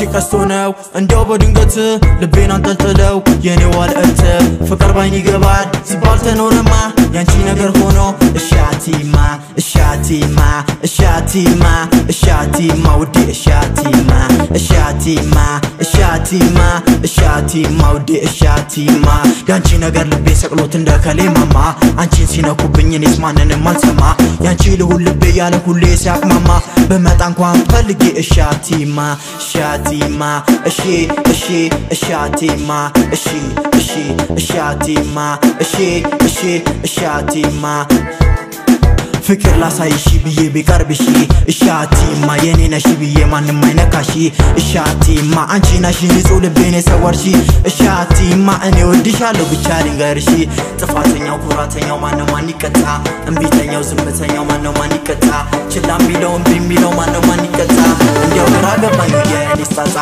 ቀስቶ ነው እንዲያው በድንገት ልቤን አንጠልጥለው የኔ ዋልእት ፍቅር ባይን ይገባል ሲባል ተኖረማ ያንቺ ነገር ሆኖ እሻቲማ እሻቲማ እሻቲማ እሻቲማ ውዴ እሻቲማ እሻቲማ እሻቲማ እሻቲማ ውዴ እሻቲማ ያንቺ ነገር ልቤ ሰቅሎት እንደ ከሌማማ አንቺን ሲነኩብኝ እኔስ ማንንም አልሰማ ያንቺ ልሁን ልቤ ያለ ሁሌ ሲያቅማማ በመጣ እንኳን ፈልጌ እሻቲማ እሻቲማ እሺ እሺ እሻቲማ እሺ እሺ እሻቲማ እሺ እሺ እሻቲማ ፍቅር ላሳይሺ ብዬ ቢቀርብሺ እሻቲማ የኔ ነሺ ብዬ ማንም አይነካሺ እሻቲማ አንቺ ነሺ ንጹህ ልቤን የሰወርሺ እሻቲማ እኔ ወድሻለሁ ብቻ ልንገርሺ ጥፋተኛው ኩራተኛው ማነው ማን ይቀጣ እምቢተኛው ዝምተኛው ማነው ማን ይቀጣ ችላ የሚለው እምቢ የሚለው ማነው ማን ይቀጣ እንዲያው ግራ ገባኝ የኔስ ጣጣ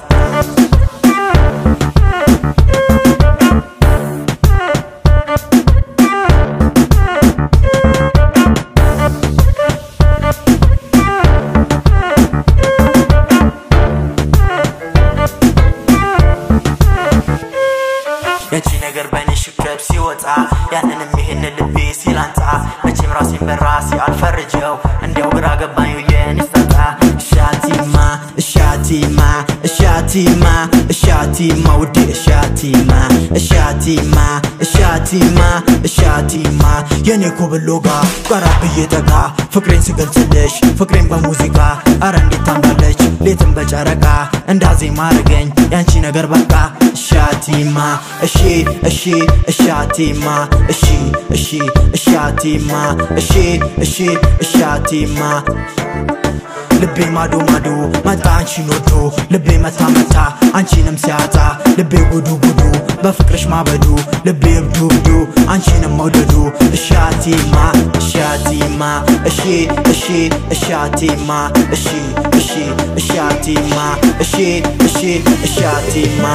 ያቺ ነገር በእኔ ሽከብ ሲወጣ ያንንም ይህን ልቤ ሲላንጣ መቼም ራሴን በራሴ አልፈርጀው እንዲያው ግራ ገባኝ የኔስ ጣጣ እሻቲማ እሻቲማ እሻቲማ እሻቲማ ውዴ እሻቲማ እሻቲማ እሻቲማ እሻቲማ የኔ ኮብሎጋ ጋራ ብዬ ጠጋ ፍቅሬን ስገልጽልሽ ፍቅሬን በሙዚቃ አረ እንዴት ታምራለች ሌትም በጨረቃ እንዳዜማ አረገኝ ያንቺ ነገር በቃ እሻቲማ እሺ እሺ እሻቲማ እሺ እሺ እሻቲማ እሺ እሺ እሻቲማ ልቤ ማዶ ማዶ መጣ አንቺን ወዶ ልቤ መታ መታ አንቺንም ሲያጣ ልቤ ጉዱ ጉዱ በፍቅርሽ ማበዱ ልቤ እብዱ እብዱ አንቺንም መውደዱ እሻቲማ እሻቲማ እሺ እሺ እሻቲማ እሺ እሺ እሻቲማ እሺ እሺ እሻቲማ